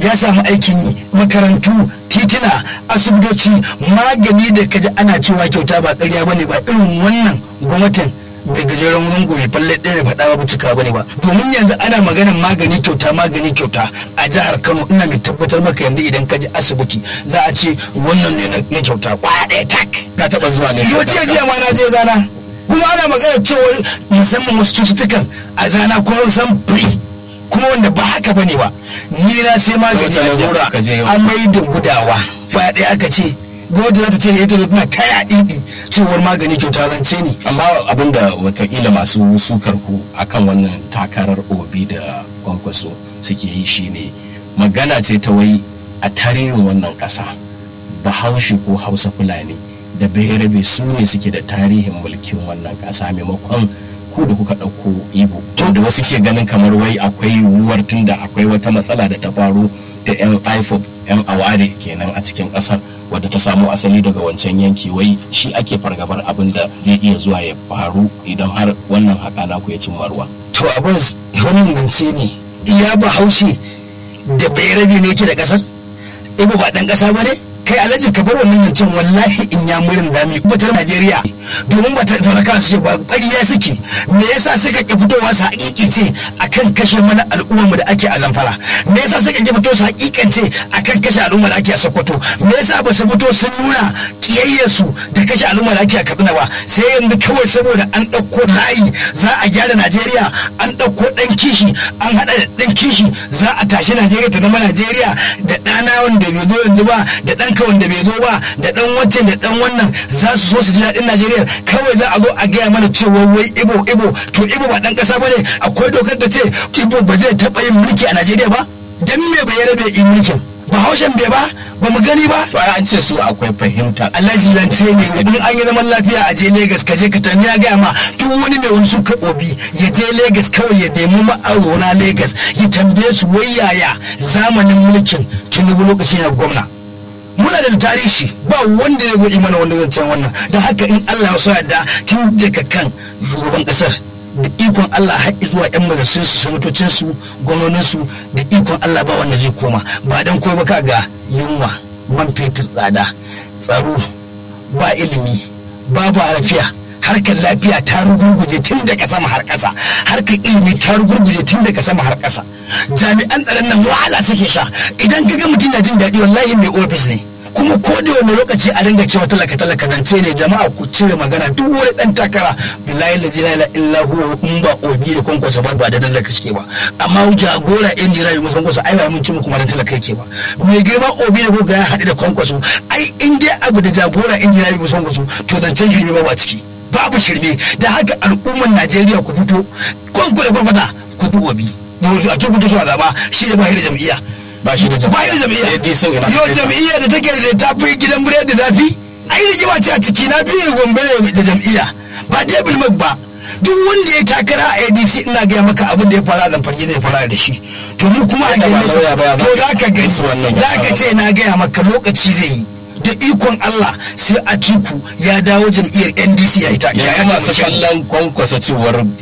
ya samu aikin yi makarantu titina asibitoci magani da kaji ana cewa kyauta ba ƙarya bane ba irin wannan gwamnatin mai gajeren zango mai falle ɗaya mai faɗa ba cika bane ba domin yanzu ana maganin magani kyauta magani kyauta a jihar kano ina mai tabbatar maka yanzu idan ka je asibiti za a ce wannan ne na kyauta kwaya ɗaya tak ka taba zuwa ne yau jiya jiya ma na je zana kuma ana magana cewa musamman wasu cututtukan a zana kuma san free kuma wanda ba haka bane ba ni na sai magani Wace larura ka je yau? amai da gudawa kwaya ɗaya aka ce gwamnati za ta ce ita tana kaya ɗiɗi cewar magani kyauta zance ne amma abinda watakila masu sukar ku akan wannan takarar obi da kwankwaso suke yi shine magana ce ta wai a tarihin wannan ƙasa bahaushe ko hausa fulani da bayarabe su ne suke da tarihin mulkin wannan ƙasa maimakon ku da kuka ɗauko ibo da wasu ke ganin kamar wai akwai yiwuwar tunda akwai wata matsala da ta faru da yan ifob yan aware kenan a cikin ƙasar wadda ta samo asali daga wancan yanki wai shi ake fargabar abin da zai iya zuwa ya faru idan har wannan haƙa naku ya cimma ruwa to abin wannan zance ne iya ba haushe da bai rabi ne yake da ƙasar ibo ba ɗan ƙasa ba ne kai alhaji ka bar wannan zancen wallahi in ya murin dami batar najeriya domin ba talaka suke ba ƙarya suke me yasa suka ki fitowa su hakikance akan kashe mana al'ummar da ake a zamfara me yasa suka ki fito su hakikance akan kashe al'ummar da ake a sokoto me yasa ba su fito sun nuna kiyayyarsu da kashe al'ummar da ake a katsina ba sai yanzu kawai saboda an ɗauko layi za a gyara najeriya an ɗauko ɗan kishi an haɗa da ɗan kishi za a tashi najeriya ta zama najeriya da ɗana wanda bai zo yanzu ba da ɗanka wanda bai zo ba da ɗan wancan da ɗan wannan za su so su ji daɗin najeriya kawai za a zo a gaya mana cewa wai ibo ibo to ibo ba ɗan ƙasa ba ne akwai dokar da ce ibo ba zai taɓa yin mulki a najeriya ba dan me bai rabe in mulkin ba haushen bai ba ba mu gani ba to ai an ce su akwai fahimta alhaji zance ne in an yi zaman lafiya a je Legas ka je ka tani ya gaya ma duk wani mai wani suka obi ya je Legas kawai ya nemi ma'aurona Legas ya tambaye su wai yaya zamanin mulkin Tinubu lokaci na gwamna muna da tarihi ba wanda ya gudi mana wanda zancen wannan don haka in Allah ya so yadda tun daga kan shugaban kasar da ikon Allah har zuwa yan majalisun su sanatocin su gwamnonin su da ikon Allah ba wanda zai koma ba dan ko ba ka ga yunwa man fetur tsada tsaro ba ilimi babu lafiya harkar lafiya ta rugurguje tun daga sama har ƙasa harkar ilimi ta rugurguje tun daga sama har ƙasa jami'an tsaron nan wahala suke sha idan ka ga mutum na jin daɗi wallahi mai ofis ne kuma ko da wani lokaci a dinga cewa talaka talaka zance ne jama'a ku cire magana duk wani dan takara billahi la ilaha illa huwa in ba obi da kwankwasa ba ba da talaka suke ba amma jagora in jira yi musan kwasa ai ba mun ci muku ma dan talaka yake ba mai girma obi da kuka ya haɗu da kwankwaso ai in dai abu da jagora in jira yi musan kwaso to zancen shirme ba ba ciki babu shirme da haka al'ummar najeriya ku fito kwanku da kwarkwata ku bi obi a cikin kuto su a zaba shi da ba da jam'iyya ba shi da ba da jam'iyya yau jam'iyya da take da ta fi gidan biredi zafi ai rigima ce a ciki na biyu gombe ne da jam'iyya ba debil mag ba duk wanda ya takara a adc ina gaya maka abin da ya fara zan farge zai fara da shi to mu kuma a gani to za ka gani za ka ce na gaya maka lokaci zai yi da ikon Allah sai a tiku ya dawo jam'iyyar NDC ya yi ta ya masu kallon kwankwasa cewar